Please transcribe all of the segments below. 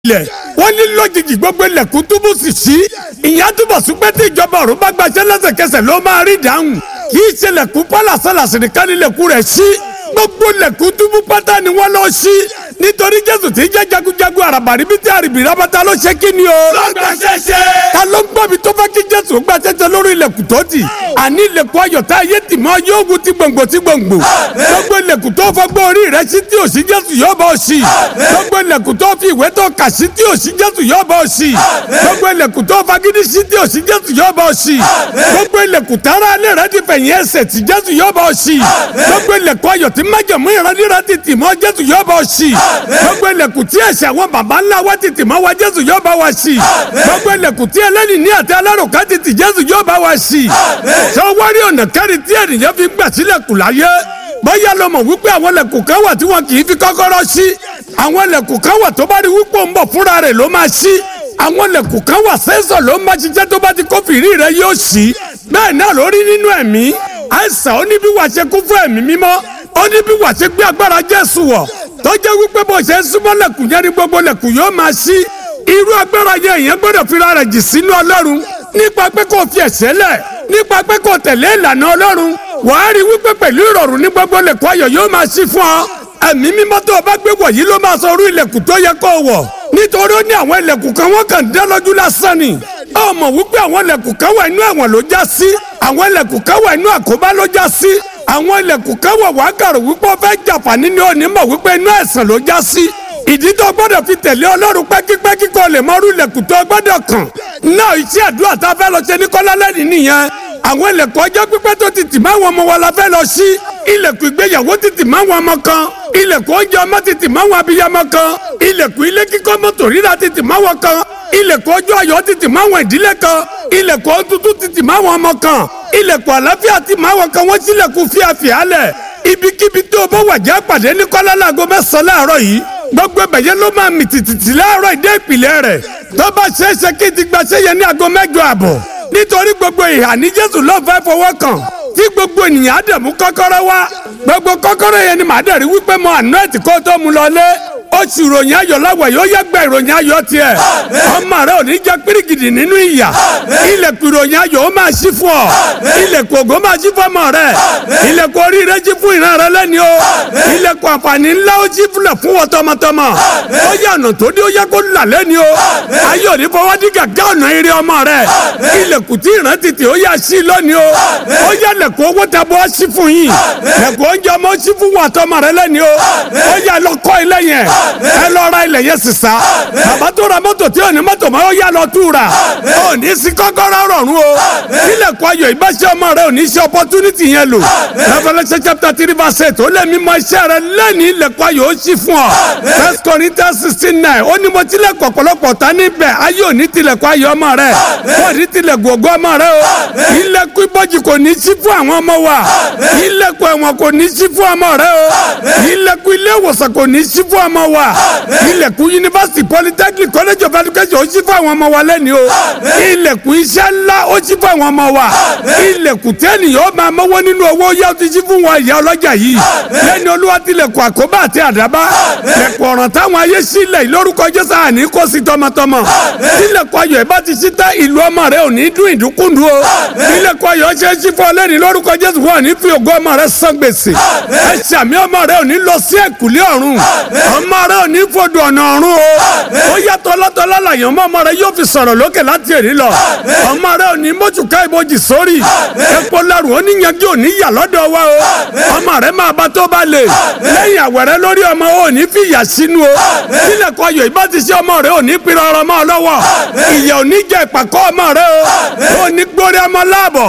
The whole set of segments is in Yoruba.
ilẹ̀ wọ́n ní lójijì gbogbo ilẹ̀kùn túbú sì sí ìyẹn túbọ̀ sí pé tí ìjọba ọ̀run bá gbaṣẹ́ lẹ́sẹ̀kẹsẹ̀ ló máa rí ìdáhùn kì í ṣe lẹ̀kùn pálásálàsì nìkan ní ilẹ̀kùn rẹ̀ sí gbogbo ilẹ̀kùn túbú pátá ni wọ́n lọ sí nítorí jésù tí jẹ́ jagunjagun àràbàrí bí tí àrìbì rábàtà ló ṣe kí ni o. lọ́gbà ṣẹṣẹ. ta ló ń gbọ́ mi tó fẹ́ kí jésù gba ṣẹṣẹ lórí ilẹ̀kùn tó tì àní ilẹ̀kùn ayọ̀ tá ayé tì mọ́ yóò wú ti gbòǹgbò ti gbòǹgbò gbogbo ilẹ̀kùn tó fọgbọ́n orí rẹ sí tí ò sí jésù yóò bá ọ sí gbogbo ilẹ̀kùn tó fi ìwé tó kà sí tí ò sí jésù yóò bá ọ sí gbogbo ilẹ̀kùn tó fagídí sí tí ò sí jésù yóò bá ọ sí gbogbo ilẹ̀kùn tára alẹ́ rẹ ti fẹ̀yìn ẹsẹ̀ tí jésù yóò bá ọ sí gbogbo ilẹ̀kùn ayọ̀ tí májẹ̀mú ìrandíra ti tì mọ́ jésù yóò bá ọ sí gbogbo ilẹ̀kùn tí ẹ̀ṣẹ̀ àwọn baba ńlá wa ti tì mọ́ wa jésù yóò bá wa sí gbogbo ilẹ̀kùn tí ẹlẹ́ni ní àti alárùkà ti tì jésù yóò bá wa sí sọ wárí ọ̀nà kẹrin tí ènìyàn fi gbà sílẹ̀kùn láyé bóyá ló mọ̀ wípé àwọn ilẹ̀kùn kan wà tí wọn kì í fi kọ́kọ́rọ́ sí àwọn ilẹ̀kùn kan wà tó bá rí wípé ó ń bọ̀ fúnra rẹ̀ ló máa sí àwọn ilẹ̀kùn kan wà sẹ́sọ̀ ló máa ṣiṣẹ́ tó bá ti kó fìrí rẹ̀ yóò sí bẹ́ẹ̀ náà ló rí nínú ẹ̀mí àìsàn ó ní bí wàá ṣe kún fún ẹ̀mí mímọ́ ó ní bí wàá ṣe gbé agbára Jésù wọ̀ tó jẹ́ wípé bó ṣe ń súnmọ́ lẹ̀kùn yẹn ni gbogbo lẹ̀kùn yóò máa ṣí irú agbára yẹn èèyàn gbọ́dọ̀ fira rẹ̀ jì sínú Ọlọ́run nípa pé kò fi ẹ̀ṣẹ̀ lẹ̀ nípa pé kò tẹ̀lé ìlànà Ọlọ́run wàá rí wípé pẹ̀lú ìrọ̀rùn ní gbogbo lẹ̀kùn ayọ̀ yóò máa ṣí fún ọ ẹ̀mí mímọ́ tó o bá gbé wọ̀ yìí ló máa sọ orú ilẹ̀kùn tó yẹ kó o wọ̀ nítorí ó ní àwọn ilẹ̀kùn kan wọ́n kàn dá lójú lásán ni ó mọ̀ wípé àwọn ilẹ̀kùn kan wà inú ẹ̀wọ̀n ló já sí àwọn ilẹ̀kùn kan wà inú àkóbá ló já sí àwọn ilẹ̀kùn kan wà wá kàrò wípé ó fẹ́ jàǹfààní ni ó ní mọ̀ wípé inú ẹ̀sán ló já sí ìdí tó gbọ́dọ̀ fi tẹ̀lé ọlọ́run pẹ́kípẹ́kí kó lè mọ orú ilẹ̀kùn tó gbọ́dọ̀ kàn náà iṣẹ́ àdúrà tá a fẹ́ lọ ṣe ní kọ́lá lẹ́nìí nìyẹn àwọn ilẹ̀kùn ọjọ́ pípẹ́ tó ti tì máa wọn ọmọ wa la fẹ́ lọ sí ilẹ̀kùn ìgbéyàwó ti tì máa wọn ọmọ kan ilẹ̀kùn oúnjẹ ọmọ ti tì máa wọn abiyamọ kan ilẹ̀kùn ilé kíkọ́ mọ́tò rírà ti tì máa wọn kan ilẹ̀kùn ọjọ́ ayọ̀ ti tì máa wọn ìdílé kan ilẹ̀kùn ọ̀tútù ti tì máa wọn ọmọ kan ilẹ̀kùn àlàáfíà ti máa wọn kan wọ́n sílẹ̀kùn fíafíà lẹ̀ ibikíbi tó o bá wà já pàdé ní kọ́lá láago mẹ́sàn-án láàárọ̀ yìí gbogbo ẹ̀bẹ̀yẹ ló máa mì tìtìtì láàárọ̀ ìdé ìpìlẹ̀ rẹ̀ tó bá ṣeéṣe kí n ti gbaṣẹ́ yẹn ní aago mẹ́jọ àbọ̀ nítorí gbogbo ìhà ní Jésù ló fẹ́ fọwọ́ kàn tí gbogbo ènìyàn á dẹ̀ mú kọ́kọ́rọ́ wá gbogbo kọ́kọ́rọ́ yẹn ni màá dẹ̀ rí wípé mo àná ẹ̀ tí kò tó mu lọ lé oṣù ìròyìn ayọ̀ láwọ̀ yóò yẹ gbẹ ìròyìn ayọ̀ tiẹ̀ ọmọ rẹ ò ní jẹ́ pírígìdì nínú ìyà ilẹ̀kùn ìròyìn ayọ̀ ó máa ṣí fún ọ ilẹ̀kùn ògo máa ṣí fún ọmọ rẹ ilẹ̀kùn oríire ṣí fún ìran rẹ lẹ́ni o ilẹ̀kùn àǹfààní ńlá ó ṣí fúnlẹ̀ fún wọn tọmọtọmọ ó yẹ ọ̀nà tó dé ó yẹ kó là lẹ́ni o ayé òní fọwọ́ dí gàgá ọ̀nà eré ọmọ rẹ ilẹ̀kùn tí ìran tètè ó yà sí lónìí o ó yẹ lẹ̀kùn owó tẹ bọ́ ṣí fún yín lẹ̀kùn oúnjẹ ọmọ ṣí fún wọn àtọmọ rẹ lẹ́ni o ó yẹ lọ kọ́ ilé yẹn ẹ lọ ra ilẹ̀ yẹn sísá bàbá tó ra mọ́tò tí ò ní mọ́tò máa ó yá lọ tú ra ò ní sí kọ́kọ́rọ́ rọ̀rùn o ilẹ̀kùn ayọ̀ ìbáṣẹ́ ọmọ rẹ ò ní ṣe opportunity yẹn lò Revelation chapter three verse eight ó lé mi mọ iṣẹ́ rẹ lẹ́ni ilẹ̀kùn ayọ̀ ó ṣí fún ọ First Corinthians sixteen nine ó ní mo tilẹ̀kùn ọ̀pọ̀lọpọ̀ ta níbẹ̀ ayé ò ní tilẹ̀kùn ayọ̀ ọmọ rẹ kò ní tilẹ̀kùn ògo ọmọ rẹ o ilẹ̀kùn ibojì kò ní ṣí fún àwọn ọmọ wa ilẹ̀kùn ẹ̀wọ̀n kò ní ṣí fún ọmọ rẹ o ilẹ̀kùn ilé ìwòsàn kò ní ṣí fún ọmọ wa ilẹ̀kùn yunifásitì polytechnic college of education ó ṣí fún àwọn ọmọ wa lẹ́ni o ilẹ̀kùn iṣẹ́ ńlá ó ṣí fún àwọn ọmọ wa ilẹ̀kùn tẹ́nìyàn ó máa mọ́wọ́ nínú owó yá ó ti ṣí fún wọn ìyá ọlọ́jà yìí lẹ́ni olúwa tilẹ̀kùn àkóbá àti àdábá lẹ̀kùn ọ̀ràn táwọn ayé sílẹ̀ lórúkọ jésù àní kó sí tọmọtọmọ ilẹ̀kùn ayọ̀ ẹ̀ bá ti ṣí tẹ́ ìlú ọmọ rẹ ò ní dún ìdúkúndú o ilẹ̀kùn ayọ̀ ṣe é ṣí fún ọ lẹ́ni lórúkọ jésù wọn ní fi ògo ọmọ rẹ san gbèsè ẹ ṣàmì ọmọ rẹ ò ní lọ sí ẹ̀kúlé ọ̀run ọmọ rẹ ò ní fọdù ọ̀nà ọ̀run o ó yàtọ̀ lọ́tọ̀lá làyàn ọmọ ọmọ rẹ yóò fi sọ̀rọ̀ lókè láti èrí lọ ọmọ rẹ ò ní mójúká ìbòjì sórí epo lẹ́rù oníyanjú ò ní yà lọ́dọ̀ wa o ọmọ rẹ máa bá tó bá lè lẹ́yìn àwẹ̀rẹ́ lórí ọmọ ò ní fi ìyà sínú o sílẹ̀ kọ ayọ̀ ìbá ti ṣe ọmọ rẹ ò ní pinnu ọrọ̀ mọ́ ọ lọ́wọ́ ìyà ò ní jẹ ìpàkọ́ ọmọ rẹ o ò ní gbórí ọmọ láàbọ̀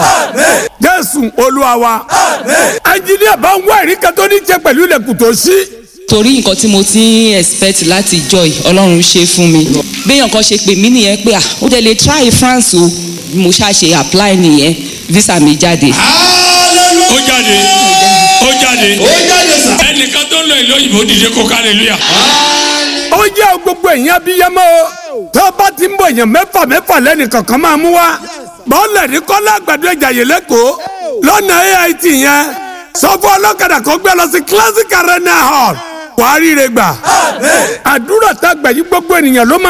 Jésù Olúwa wa ẹnjìníà bá ń wá ìríkà tó ní jẹ pẹ̀lú ilẹ̀kùn tó ṣí torí nǹkan tí mo ti ń expect láti joy ọlọ́run ṣe fún mi béèyàn kan ṣe pè mí nìyẹn pé ah ó dẹ̀ lè try France o mo ṣàṣe apply nìyẹn visa mi jáde. ó jáde ó jáde ó jáde sà. ẹnìkan tó ń lọ ìlú òyìnbó dìde kó hallelujah. ó jẹ́ gbogbo èèyàn abiyamọ o tó bá ti ń bọ̀ èèyàn mẹ́fà mẹ́fà lẹ́nu kankan máa mú wa bọ́ọ̀lù ní kọ́lá àgbàdo ìjàyè lẹ́kọ̀ọ́ lọ́nà AIT yẹn sọ fún ọlọ́kadà kó gbé lọ sí classic arena hall wàá ríire gbà àdúrà tá a gbà yí gbogbo ènìyàn ló máa.